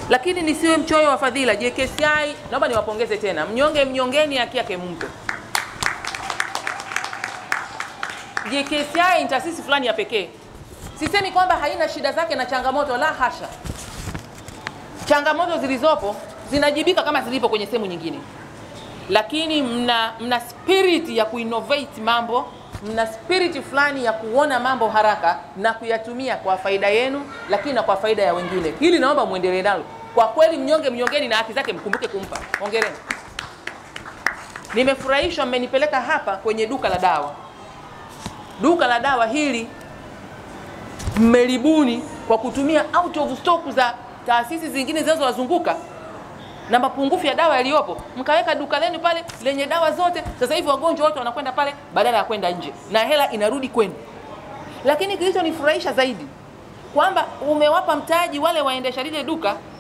Lakini nisiwe mchoyo wa fadhila. JKCI naomba niwapongeze tena, mnyonge mnyongeni, haki yake mumpe. JKCI ni taasisi fulani ya pekee. Sisemi kwamba haina shida zake na changamoto, la hasha. Changamoto zilizopo zinajibika kama zilipo kwenye sehemu nyingine, lakini mna, mna spirit ya kuinnovate mambo, mna spirit fulani ya kuona mambo haraka na kuyatumia kwa faida yenu, lakini na kwa faida ya wengine. Hili naomba muendelee nalo. Kwa kweli, mnyonge mnyongeni, na haki zake mkumbuke kumpa. Hongereni. Nimefurahishwa mmenipeleka hapa kwenye duka la dawa. Duka la dawa hili mmelibuni kwa kutumia out of stock za taasisi zingine zinazowazunguka na mapungufu ya dawa yaliyopo, mkaweka duka lenu pale lenye dawa zote. Sasa hivi wagonjwa wote wanakwenda pale badala ya kwenda nje, na hela inarudi kwenu. Lakini kilichonifurahisha zaidi kwamba umewapa mtaji wale waendesha lile duka